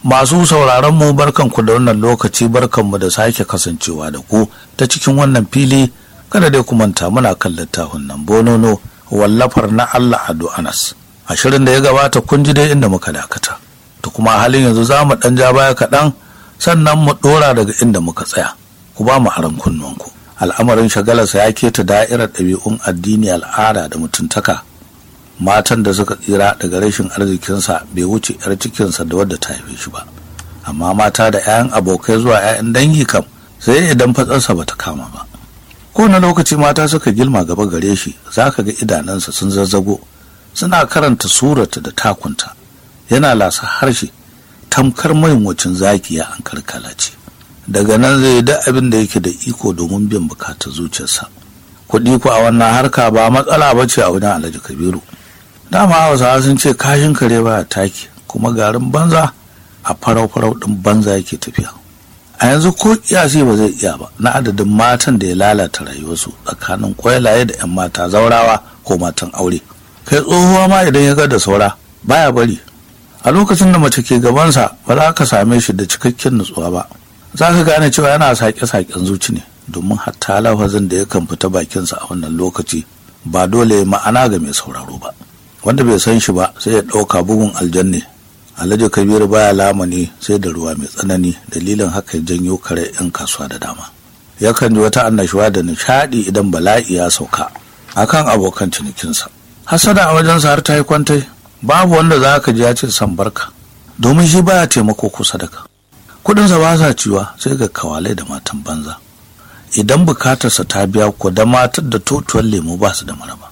Masu sauraron mu barkanku da wannan lokaci barkanmu da sake kasancewa da ku ta cikin wannan fili kada dai ku manta muna kan littafin nan bonono wallafar na Allah Ado Anas. A shirin da ya gabata kun ji dai inda muka dakata. To kuma halin yanzu za mu ɗan ja baya kaɗan sannan mu ɗora daga inda muka tsaya. Ku ba mu aron kunnuwanku. Al'amarin shagalarsa ya keta da'irar ɗabi'un addini al'ada da mutuntaka matan da suka tsira daga rashin arzikinsa bai wuce 'yar cikinsa da wadda ta haife shi ba amma mata da 'ya'yan abokai zuwa 'ya'yan dangi kam sai idan fatsarsa bata kama ba kowane lokaci mata suka gilma gaba gare shi za ka ga idanunsa sun zazzago suna karanta surata da takunta yana lasa harshe tamkar wacin zakiya an karkalace daga nan zai da abin da yake da iko domin biyan bukatar zuciyarsa kuɗi ku a wannan harka ba matsala ba ce a wajen alhaji kabiru dama hausawa sun ce kashin kare baya taki kuma garin banza a farau-farau ɗin banza yake tafiya a yanzu ko kiyasi ba zai iya ba na adadin matan da ya lalata rayuwarsu tsakanin kwailaye da 'yan mata zaurawa ko matan aure kai tsohuwa ma idan ya ga da saura baya bari a lokacin da mace ke gabansa ba za ka same shi da cikakken nutsuwa ba za ka gane cewa yana sake-saken zuci ne domin hatta lafazin da yakan fita bakinsa a wannan lokaci ba dole ma'ana ga mai sauraro ba wanda bai san shi ba sai ya ɗauka bugun aljanne alhaji kabiru baya lamani sai da ruwa mai tsanani dalilin haka ya janyo kare 'yan kasuwa da dama yakan ji wata annashuwa da nishaɗi idan bala'i ya sauka akan abokan cinikinsa hasada a wajensa har ta yi kwantai babu wanda za ka ji ya ce san barka domin shi baya taimako ko sadaka kudinsa ba sa ciwa sai ga kawalai da matan banza idan bukatarsa ta biya ko da matar da totuwar lemu ba su da maraba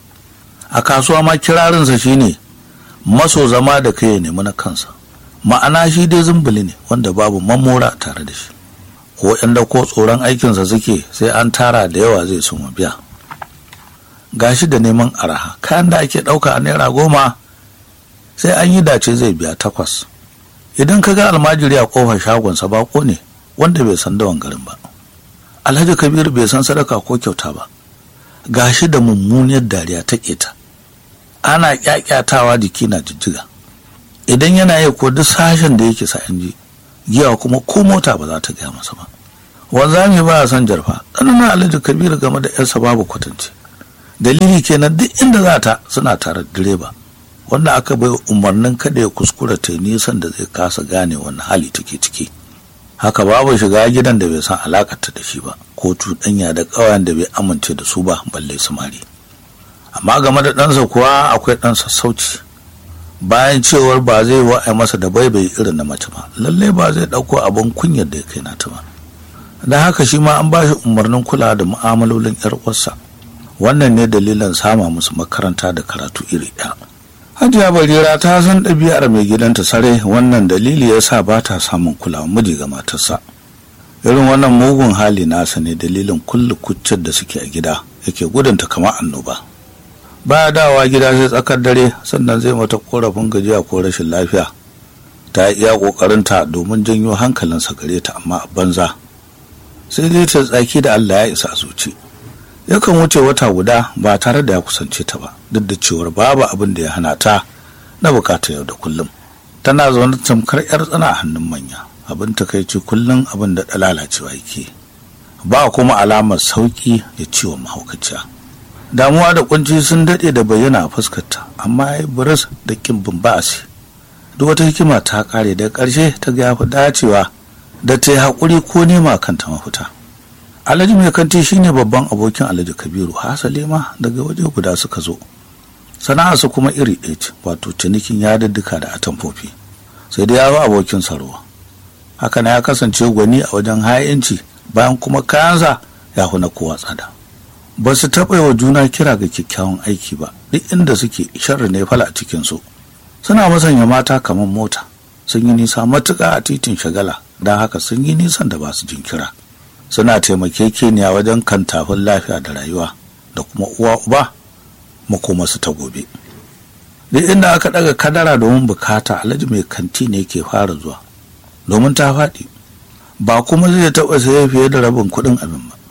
a kasuwa ma kirarinsa shine maso zama da kai ya nemi na kansa ma'ana shi dai zumbuli ne wanda babu mamora tare da shi ko yan da ko tsoron aikinsa suke sai an tara da yawa zai sun biya gashi da neman araha kayan da ake ɗauka a naira goma sai an yi dace zai biya takwas idan ka ga almajiri a kofar shagonsa bako ne wanda bai san dawan garin ba alhaji kabir bai san sadaka ko kyauta ba gashi da mummuniyar dariya ta keta ana kyakyatawa jiki na jijjiga idan yana yi ko duk sashen da yake sa ji giya kuma ko mota ba za ta gaya masa ba wanzami ba son jarfa tsananin alhaji kabir game da yarsa babu kwatance dalili kenan duk inda za ta suna tare da direba wanda aka bai umarnin kada ya kuskura ta nisan da zai kasa gane wani hali take ciki haka babu shiga gidan da bai san alakarta da shi ba ko cuɗanya da ƙawayen da bai amince da su ba balle samari amma game da ɗansa kuwa akwai ɗan sassauci bayan cewar ba zai wa'ai masa da baibai irin na mace ba lalle ba zai ɗauko abin kunyar da ya kai nata ba don haka shi ma an ba shi umarnin kula da mu'amalolin 'yar uwarsa wannan ne dalilin sama musu makaranta da karatu iri ɗaya hajiya barira ta san ɗabi'ar mai gidanta sare wannan dalili ya sa ba ta samun kulawa miji ga matarsa irin wannan mugun hali nasa ne dalilin kulle kuccin da suke a gida yake gudunta kamar annoba baya dawa gida sai tsakar dare sannan zai mata korafin gajiya ko rashin lafiya ta iya ƙoƙarinta domin janyo hankalinsa gare ta amma a banza sai dai ta tsaki da allah ya isa zuci yakan wuce wata guda ba tare da ya kusance ta ba duk da cewar babu abin da ya hana ta na bukatar yau da kullum tana zaune tamkar yar tsana a hannun manya abin takaici kullum abin da lalacewa yake ba kuma alamar sauki ya ciwo mahaukaciya damuwa da kunci sun daɗe da bayyana a fuskarta amma ya yi buris da kin bumbasi duk wata hikima ta kare da ƙarshe ta ga yafi dacewa da ta yi haƙuri ko nema kanta mafita alhaji mai kanti shine babban abokin alhaji kabiru hasali ma daga waje guda suka zo sana'arsa kuma iri ɗaya ce wato cinikin yadudduka da atamfofi sai dai ya zo abokin sarwa haka na ya kasance gwani a wajen ha'inci bayan kuma kayansa ya huna kowa tsada ba su taɓa wa juna kira ga kyakkyawan aiki ba duk inda suke sharri ne fala a cikinsu suna masanya mata kamar mota sun yi nisa matuƙa a titin shagala don haka sun yi nisan da ba su jinkira suna taimakekeniya wajen kantafin lafiya da rayuwa da kuma uwa uba makomasu ta gobe duk inda aka daga kadara domin bukata alhaji mai kanti ne ke fara zuwa domin ta faɗi ba kuma zai taɓa saye fiye da rabin kuɗin abin ba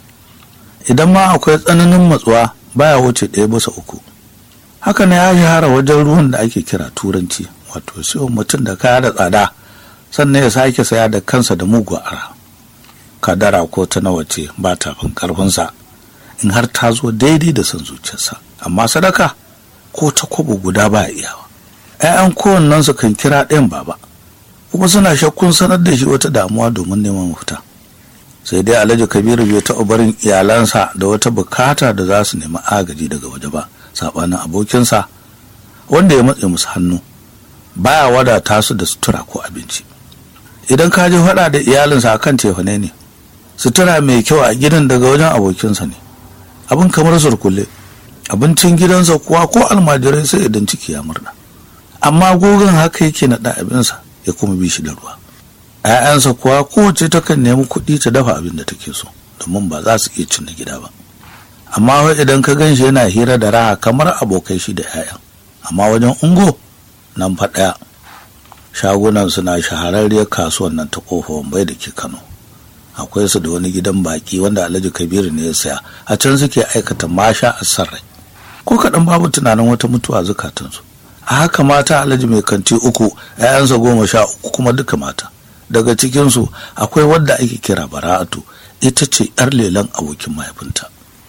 idan ma akwai tsananin matsuwa baya wuce ɗaya bisa uku haka ne ya shahara wajen ruwan da ake kira turanci wato siyo mutum da kaya da tsada sannan ya sake saya da kansa da mugu ara kadara ko ta nawa ce ba ta fin karfinsa in har ta zo daidai da son zuciyarsa amma sadaka ko ta kwabo guda ba iyawa ‘ya'yan kowannensu kan kira ɗayan baba kuma suna shakkun sanar da shi wata damuwa domin neman mafita sai dai alhaji kabiru bai taɓa barin iyalansa da wata bukata da za su nemi agaji daga waje ba saɓanin abokinsa wanda ya matse musu hannu baya wadata su da sutura ko abinci idan ka je faɗa da iyalinsa akan cefane ne sutura mai kyau a gidan daga wajen abokinsa ne abin kamar surkulle abincin gidansa kuwa ko almajirai sai idan ciki ya murna amma gogon haka yake naɗa abinsa ya kuma bi shi da ruwa ‘ya'yansa kuwa kowace takan nemi kuɗi ta dafa abin da take so domin ba za su iya cin na gida ba amma wai idan ka gan shi yana hira da raha kamar abokai shi da ‘ya'yan amma wajen ungo nan fa ɗaya shagunan suna shahararriyar kasuwan nan ta kofa wambai da ke kano akwai su da wani gidan baki wanda alhaji kabiru ne ya saya a can suke aikata masha a sarrai ko kaɗan babu tunanin wata mutuwa zukatansu a haka mata alhaji mai kanti uku ‘ya'yansa goma sha uku kuma duka mata daga cikinsu akwai wadda ake kira bara'atu ita ce ‘yar lelen abokin mahaifinta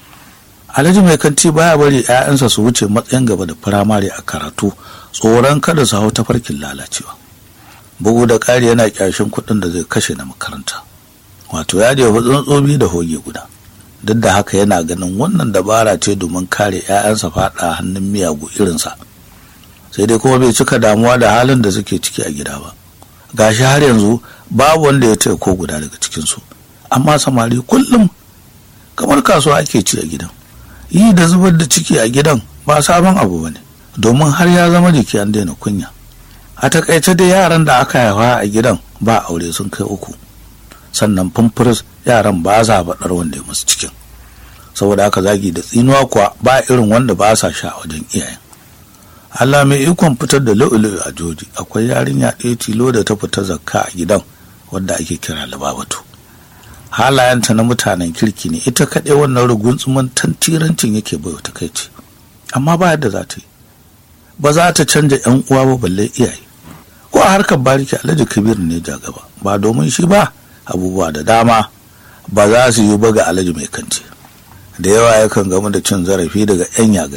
alhaji mai kanti baya bari ‘ya'yansa su wuce matsayin gaba da firamare a karatu tsoron kada su hau tafarkin lalacewa bugu da ƙari yana ƙyashin kuɗin da zai kashe na makaranta wato ya jefa tsuntsobi da hoge guda duk da haka yana ganin wannan dabara ce domin kare 'ya'yansa faɗa hannun miyagu irinsa sai dai kuma bai cika damuwa da halin da suke ciki a gida ba gashi har yanzu babu wanda ya taya ko guda daga cikinsu amma samari kullum kamar kasuwa ake ci a gidan yi da zubar da ciki a gidan ba sabon abu ba ne domin har ya zama jiki an daina kunya a takaice dai yaran da aka haifa a gidan ba aure sun kai uku sannan fumfuris yaran ba sa faɗar wanda ya musu cikin saboda haka zagi da tsinuwa kuwa ba irin wanda ba sa sha wajen iyayen Allah mai ikon fitar da lu'ulu'u a joji akwai yarinya ɗaya tilo da ta fita zakka a gidan wadda ake kira lababatu halayenta na mutanen kirki ne ita kaɗai wannan rugunsuman tantirancin yake bai wata kai ce amma ba yadda za ta yi ba za ta canja yan uwa ba balle iyaye ko a harkar bariki alhaji kabir ne ja gaba ba domin shi ba abubuwa da dama ba za su yi ba ga alhaji mai kanti da yawa yakan gamu da cin zarafi daga yan yaga